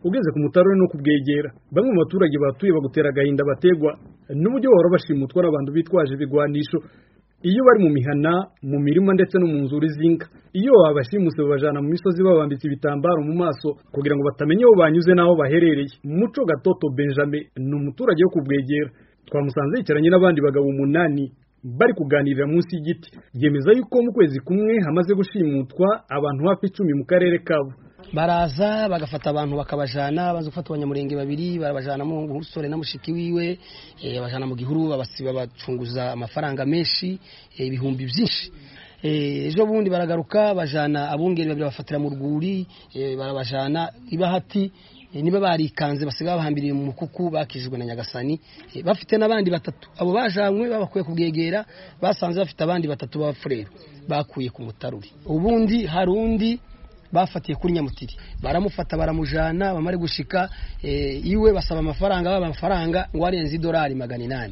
ugeze ku mutarure no kubwegera bamwe mu baturage batuye bagutera agahinda bategwa n'uburyo bahora bashimutwa n'abantu bitwaje ibigwanisho iyo bari mu mihana mu mirima ndetse no mu nzuri z'inka iyo babashimuse babajana mu misozi babambitse ibitambaro mu maso kugira ngo batamenye aho banyuze n'aho baherereye muco gatoto benjamin ni umuturage wo kubwegera twamusanze yicaranye n'abandi bagabo umunani bari kuganirira munsi y'igiti yemeza yuko mu kwezi kumwe hamaze gushimutwa abantu hafi icumi mu karere kabo baraza bagafata abantu bakabajana baza gufata abanyamurenge babiri barabajana mu musore na mushiki wiwe eh, bajana mu gihuru babasiba bacunguza amafaranga menshi eh, ibihumbi byinshi Eh, ejo bundi baragaruka bajana abungeri babiri bafatira mu rwuri eh, barabajana ibahati eh, niba barikanze basiga bahambiriye mu mukuku bakijijwe na nyagasani eh, bafite n'abandi batatu abo bajanywe babakuye kubwegera basanze bafite abandi batatu b'abafurero bakuye ku mutaruri ubundi hari undi bafatiye kuri nyamutiri baramufata baramujana bamare gushika eh, iwe basaba amafaranga baba amafaranga ngo arenze idolari magana inani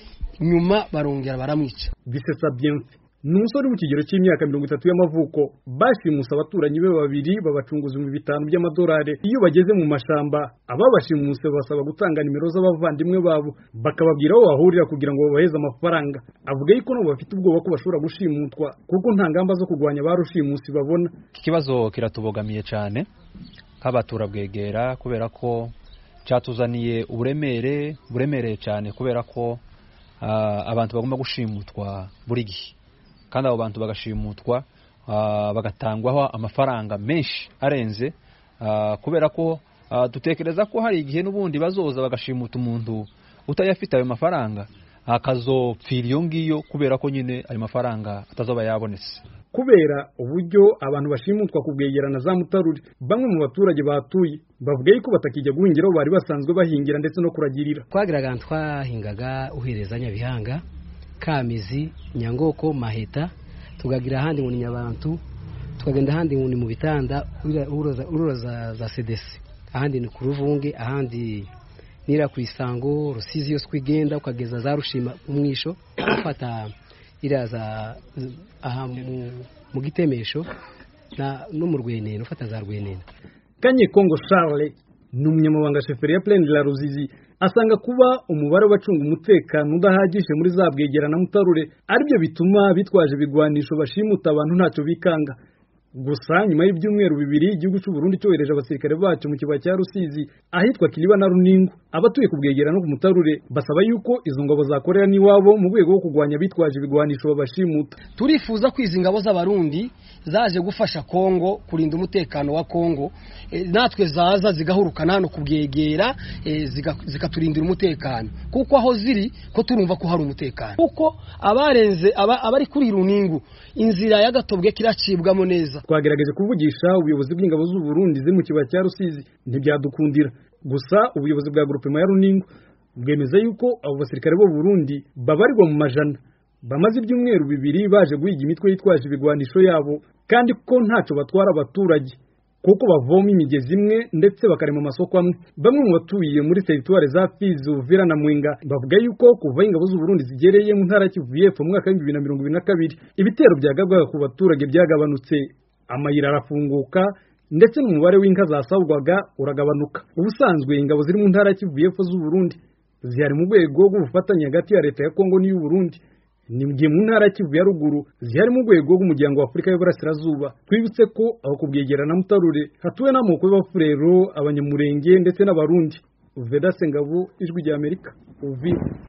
nyuma barongera baramwica bisesa bienfe ni umusore uri mu kigero cy'imyaka mirongo itatu y'amavuko bashimuse abaturanyi be babiri babacunguza ibihumbi bitanu by'amadolari iyo bageze mu mashamba ababashimuse basaba gutanga nimero z'abavandimwe babo bakababwira aho bahurira kugira ngo babaheze amafaranga avuga yuko nabo bafite ubwoba ko bashobora gushimutwa kuko nta ngamba zo kurwanya ba rushimusi babona iki kibazo kiratubogamiye cyane nk'abaturabwegera kubera ko cyatuzaniye uburemere buremereye cyane kubera ko ah, abantu bagomba gushimutwa buri gihe kandi abo bantu bagashimutwa ah, bagatangwaho amafaranga menshi arenze ah, kubera ko ah, dutekereza ko hari igihe n'ubundi bazoza bagashimuta umuntu utayafite ayo mafaranga akazopfira iyo ngiyo kubera ko nyine ayo mafaranga atazoba yabonetse kubera uburyo abantu bashimutwa kubwegerana za mutarure bamwe mu baturage batuye bavuga yuko batakijya guhingira aho bari basanzwe bahingira ndetse no kuragirira twagiraga ahantu twahingaga uhereza nyabihanga kamizi nyangoko maheta tukagira ahandi ngo ni nyabantu tukagenda ahandi ngo ni mu bitanda urira- uroza uroza za sedesi ahandi ni ku ruvunge ahandi nira ku isango rusizi yose uko igenda ukageza za rushima umwisho ufata iriya za aha mu, mu gitemesho na no mu rwenene ufata za rwenene kanye kongo charles ni umunyamabanga sheferi ya pleni la ruzizi asanga kuba umubare w'abacunga umutekano udahagije muri za bwegera na mutarure aribyo bituma bitwaje ibigwanisho bashimuta abantu ntacyo bikanga gusa nyuma y'ibyumweru bibiri igihugu cy'u Burundi cyohereje abasirikare bacu mu kibaya cya Rusizi ahitwa Kiliba na Runingo abatuye ku bwegera no ku mutarure basaba yuko izo ngabo zakorera n'iwabo mu rwego rwo kurwanya bitwaje ibigwanisho babashimuta turifuza ko izi ngabo z'abarundi zaje gufasha kongo kurinda umutekano wa kongo e, natwe zaza zigahurukana hano kubwegera e, ziga- zikaturindira umutekano kuko aho ziri ko turumva ko hari umutekano kuko abarenze aba- abari kuri runingu inzira y'agatobwe kiracibwamo neza twagerageje kuvugisha ubuyobozi bw'ingabo z'u Burundi ziri mu kibaya cya Rusizi ntibyadukundira gusa ubuyobozi bwa grupema ya Runingo bwemeza yuko abo basirikare b'u Burundi babarirwa mu majana bamaze ibyumweru bibiri baje guhiga imitwe yitwaje ibigwanisho yabo kandi ko ntacyo batwara abaturage kuko bavoma imigezi imwe ndetse bakarema amasoko amwe bamwe mu batuye muri teritwari za Fizi Uvira na Mwenga bavuga yuko kuva ingabo z'u Burundi zigereye mu ntara ya Kivu y'Epfo mu mwaka w'ibihumbi bibiri na mirongo ibiri na kabiri ibitero byagabwaga ku baturage byagabanutse amayira arafunguka ndetse n'umubare w'inka zasabwaga uragabanuka ubusanzwe ingabo ziri mu ntara ya Kivu y'Epfo z'u Burundi zihari mu rwego rw'ubufatanye hagati ya leta ya Kongo n'iy'u Burundi ni mu gihe mu ntara ya Kivu ya ruguru zihari mu rwego rw'umuryango wa Afurika y'Iburasirazuba twibutse ko aho kubwegera na Mutarure hatuwe n'amoko y'abafurero abanyamurenge ndetse n'abarundi Veda Sengabo ijwi rya Amerika Uvira